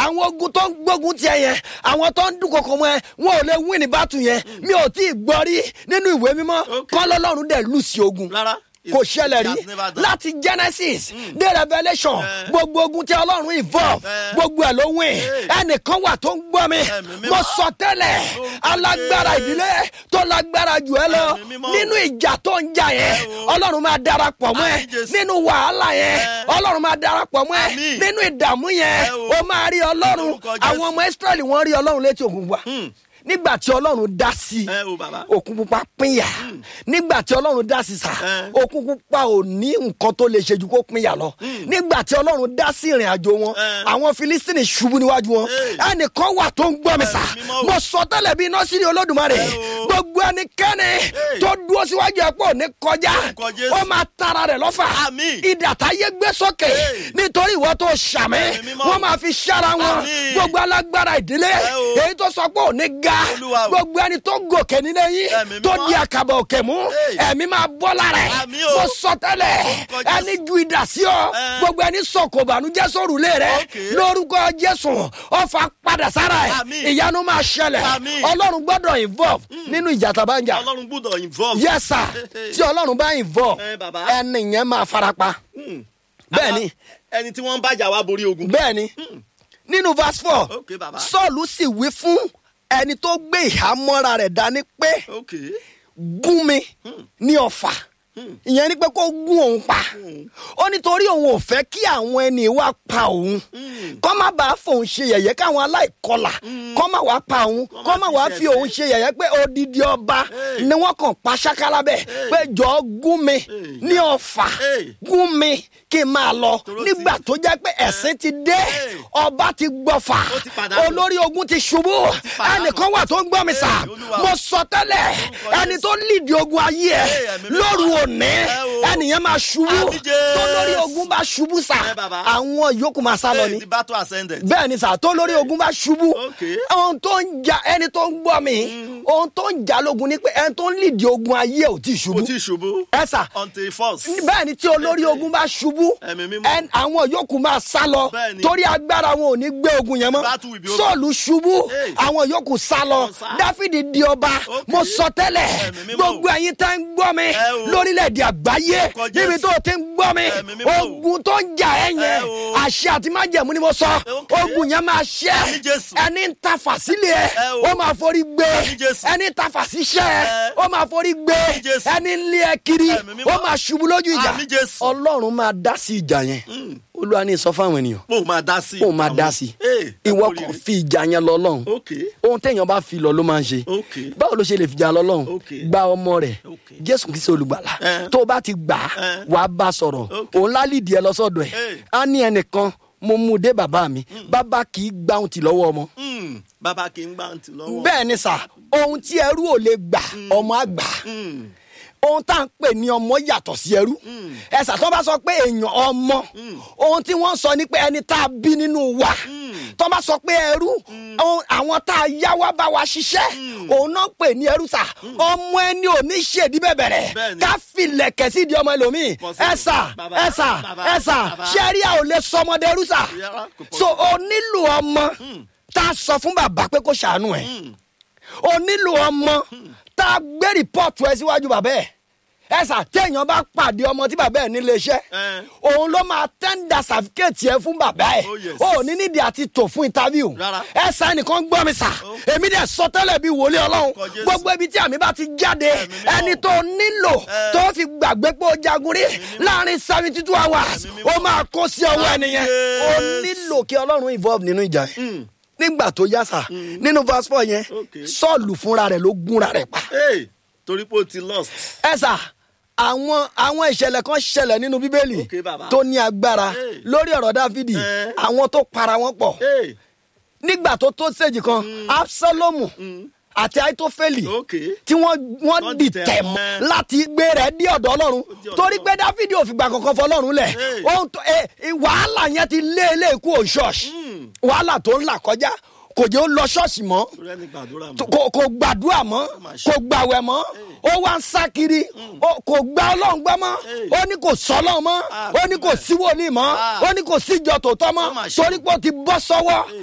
àwọn ogun tó ń gbógun tiẹ̀ yẹn àwọn tó ń dúnkokò mọ́ ẹ wọn ò lè win ní bàtù yẹn mi ò tí ì gbọ́ rí nínú ìwé mímọ́ Okay. kọ́lọ́lọ́run dẹ̀ lù sí ogun rárá kò ṣẹlẹ̀ It rí has never done. láti genesis dé revelation Eh. gbogbo ogun tí ọlọ́run involve Eh. gbogbo ẹ̀ ló win Eh. ẹnìkan wà tó ń gbọ́ mi Ẹ̀mí mímọ́. mo sọ tẹ́lẹ̀ Lórúkọ alágbára Jésù. ìdílé tó lágbára jù ẹ lọ Ẹ̀mí mímọ́. nínú ìjà tó ń jà yẹn Ẹ o. ọlọ́run máa darapọ̀ mọ́ ẹ Àmín Jésù. nínú wàhálà yẹn Eh. ọlọ́run máa darapọ̀ mọ́ ẹ Àmín. nínú ìdààmú yẹn Ẹ o. ó máa rí ọlọ́run Lórúkọ Jésù. àwọn ọmọ israẹli wọ́n rí ọlọ́run létí òkun wa Hmm. nígbà tí ọlọ́run dá sí i ẹ o bàbá. òkun pupa pínyà nígbà tí ọlọ́run dá sí sà Eh. òkun pupa ò ní nǹkan tó lè ṣe ju kó pínyà lọ nígbà tí ọlọ́run dá sí ìrìn àjò wọn Eh. àwọn filistini ṣubú níwájú wọn Eh. ẹnìkan wà tó ń gbọ́ mi sà Ẹ̀mí mímọ́ o. mo sọ tẹ́lẹ̀ bí iná sí ní olódùmarè Eh o. gbogbo ẹnikẹ́ni tó dúró síwájú ẹ̀ pọ̀ ní kọjá Orúkọ Jésù. ó máa tara rẹ̀ lọ́fà Àmín. ìdàtà yé gbé sókè Eh. nítorí ìwọ tó ṣàmì Ẹ̀mí mímọ́. wọ́n máa fi ṣára wọn Àmín. gbogbo alágbára ìdílé Eh o. èyí tó sọ pé ò ní ga Olúwa o. gbogbo ẹni tó gòkè nílé yín Ẹ̀mí tó mímọ́. di àkàbà òkè mú Hey. ẹ̀mí máa bọ́ lára ẹ̀ Àmín o. mo sọ tẹ́lẹ̀ Orúkọ Jésù. ẹni ju ìdà sí ọ Eh. gbogbo ẹni sọ̀kò bànújẹ́ sórùlé rẹ Okay. lórúkọ jésù ọfà padà sára ẹ̀ Àmín. ìyanu máa ṣẹlẹ̀ Àmín. ọlọ́run gbọ́dọ̀ involve nínú ìjà tàbá ń jà ọlọ́run gbúdọ̀ involve. yes sir tí ọlọ́run bá involve Eh, bàbá. ẹni yẹn máa farapa Hmm. bẹ́ẹ̀ ni ẹni tí wọ́n ń bàjá wa borí ogun. bẹ́ẹ̀ ni nínú verse four ok bàbá. sọ́ọ̀lù sì wí fún ẹni tó gbé ìhámọ́ra rẹ̀ dání pé ok. gún mi ní ọ̀fà ìyẹn ni pé kó gún òun pa ó nítorí òun ò fẹ́ kí àwọn ẹni wá pa òun kọ́ má bàa fòun ṣe yẹ̀yẹ́ káwọn aláìkọlà kọ́ má wàá pa òun kọ́ má wàá fi òun ṣe yẹ̀yẹ́ pé odidi ọba Hey. ni wọ́n kàn pa ṣákálá bẹ́ẹ̀ pé jọ gún mi ní ọ̀fà Hey. gún mi kí n máa lọ Toró ti- nígbà tó jẹ́ pé ẹ̀sìn ti dé Hey. ọba ti gbọ́fà Ó ti pàdánù. olórí ogun ti ṣubú pàdánù. ẹnìkan wà tó ń gbọ́ mi sà Hey, Olúwa. mo sọ tẹ́lẹ̀ Orúkọ ẹni Jésù. tó lídìí ogun ayé ẹ Hey, ẹ̀mí mímọ́. lóru òní Ẹ o. ẹnìyẹn máa ṣubú Àmín Jésù. tó lórí ogun bá ṣubú sà Ẹ bàbá. àwọn yòókù máa sá lọ Hey, ni the battle ascended. bẹ́ẹ̀ ni sà tó lórí ogun bá ṣubú Okay. ohun tó ń jà ẹni tó ń gbọ́ mi ohun tó ń jà lógun ni pé ẹni tó ń lídìí ogun ayé ò tí ì kò ṣubú tí ì ṣubú. ẹ sà until first. bẹ́ẹ̀ ni tí olórí ogun bá ṣubú Ẹ̀mí mímọ́. ẹn- àwọn yòókù máa sá lọ Bẹ́ẹ̀ ni. torí agbára wọn ò ní gbé ogun yẹn mọ́ Battle will be over. sọ́ọ̀lù ṣubú Hey. àwọn yòókù sá lọ Wọ́n sá. dáfídì di ọba Okay. mo sọ tẹ́lẹ̀ Ẹ̀mí mímọ́. gbogbo ẹ̀yin tẹ́ ń gbọ́ mi Ẹ o. lórílẹ̀‐èdè àgbáyé Orúkọ Jésù. níbi tó o ti ń gbọ́ mi Ẹ̀mí mímọ́. ogun tó ń jà ẹ́ yẹn Ẹ o. àṣẹ àti májẹ̀mú ni mo sọ Okay. ogun yẹn máa ṣẹ́ Àmín Jésù. ẹni ń ta fàsílẹ̀ Ẹ o. ó máa forí gbé Àmín Jésù. ẹni ń ta fàsíṣẹ́ Ẹ. ó máa forí gbé Àmín Jésù. ẹni ń lé ẹ kiri Ẹ̀mí mímọ́. ó máa ṣubú lójú ìjà Àmín Jésù. ọlọ́run máa dá sí ìjà yẹn olúwa ní sọ fáwọn ènìyàn mo máa dá sí. ó máa dá sí Hey, ẹ ìwọ kú kàn oríire. fi ìjà yẹn lọ lọ́hùn ok. ohun téèyàn bá fi lọ ló máa ń ṣe ok. báwo ló ṣe lè fìjà lọ lọ́hùn Okay. gba ọmọ rẹ̀ Okay. jésù kìí ṣe olùgbàlà Eh. tó o bá ti gbà á Eh. wà á bá a sọ̀rọ̀ Okay. òun lálìdí ẹ lọ sọ́dọ̀ ẹ̀ Hey. á ní ẹnìkan mo mú un dé bàbá mi bàbá kì í gbà ohun tì lọ́wọ́ ọmọ Hmm, bàbá kì í gbà ń tì lọ́wọ́. bẹ́ẹ̀ ni sà ohun tí ẹrú ò lè gbà ọmọ á gbà á Hmm, ohun tá à ń pè ní ọmọ yàtọ̀ sí ẹrú ẹ̀sà tó bá sọ pé èèyàn ọmọ ohun tí wọ́n sọ ni pé ẹni tá a bí nínú wa tó bá sọ pé ẹrú ohun- àwọn tá a yá wá bá wa ṣiṣẹ́ òun náà pè ní ẹrú sà ọmọ ẹni ò ní ṣèdí bẹ̀bẹ̀rẹ̀ Bẹ́ẹ̀ni. ká filẹ̀kẹ̀ sí di ọmọ ẹlòmíì Possible. ẹ̀sà Bàbá, ẹ̀sà bàbá, ẹ̀sà bàbá. ṣẹ́rí à ò lè sọmọdé ẹrú sà Yàrá, kò possible. so o nílò ọmọ tá a sọ fún bàbá pé kó ṣàánú ẹ̀ o nílò ọmọ tá a gbé rìpọ́ọ̀tù ẹ síwájú bàbá ẹ̀ ẹ sà téèyàn bá pàdé ọmọ tí bàbá ẹ̀ nílé iṣẹ́ Eh. òun ló máa tẹ́ńdà sàfikẹ́ẹ̀tì ẹ fún bàbá ẹ̀ Oh, yes. o ò ní nídìí àti tò fún interview Rárá. ẹ sà ẹnìkan gbọ́ mi sà èmi dẹ̀ sọ tẹ́lẹ̀ bí wòlé ọlọ́run Orúkọ Jésù. gbogbo ibi tí àmì bá ti jáde mímọ́. ẹni tó nílò Eh. tó fi gbàgbé pé ó jagun rí láàrin seventy two hours Ẹ̀mí mímọ́. ó máa kó sí ọwọ́ Àmín ẹnìyẹn ó Jésù. nílò kí ọlọ́run involve nínú ìjà yẹn hmm. nígbà tó yá sà nínú verse four yẹn Okay. sọ́ọ̀lù fúnra rẹ̀ ló gúnra rẹ̀ pa. Hey, torí pé o ti lost. ẹ sà àwọn àwọn ìṣẹ̀lẹ̀ kan ṣẹlẹ̀ nínú bíbélì Okay, bàbá. tó ní agbára Hey. lórí ọ̀rọ̀ dáfídì Eh. àwọn tó para wọn pọ̀ Hey, nígbà tó tó sèjì kan absalomu àti aitofeli okay. tí wọ́n wọ́n Wọ́n dìtẹ̀ dìtẹ̀ mọ́ mọ́. láti gbé rẹ̀ dí ọ̀dọ̀ ọlọ́run dí ọ̀dọ̀ torí pé Ọlọ́run. dáfídì ò fìgbà kankan fọlọ́run lẹ̀ Hey. ohun tó ẹ ẹ, wàhálà yẹn ti lé ilé ikú ò ṣọ́ọ̀ṣì wàhálà tó ń là kọjá kò jẹ́ ó lọ ṣọ́ọ̀ṣì mọ́ torí ẹni gbàdúrà mọ́. tó- kò kò gbàdúrà mọ́ máa ṣe. kò gbàwẹ̀ mọ́ ó wá ń sá kiri ó- kò gba ọlọ́run gbọ́ mọ́ Hey. ó ní kò sọ́lọ́ mọ́ Ah, ó ní kò sí wòlíì mọ́ Ah. ó ní kò síjọ tòótọ́ mọ́ Ó máa ṣe. torí pé ó ti bọ́ sọ́wọ́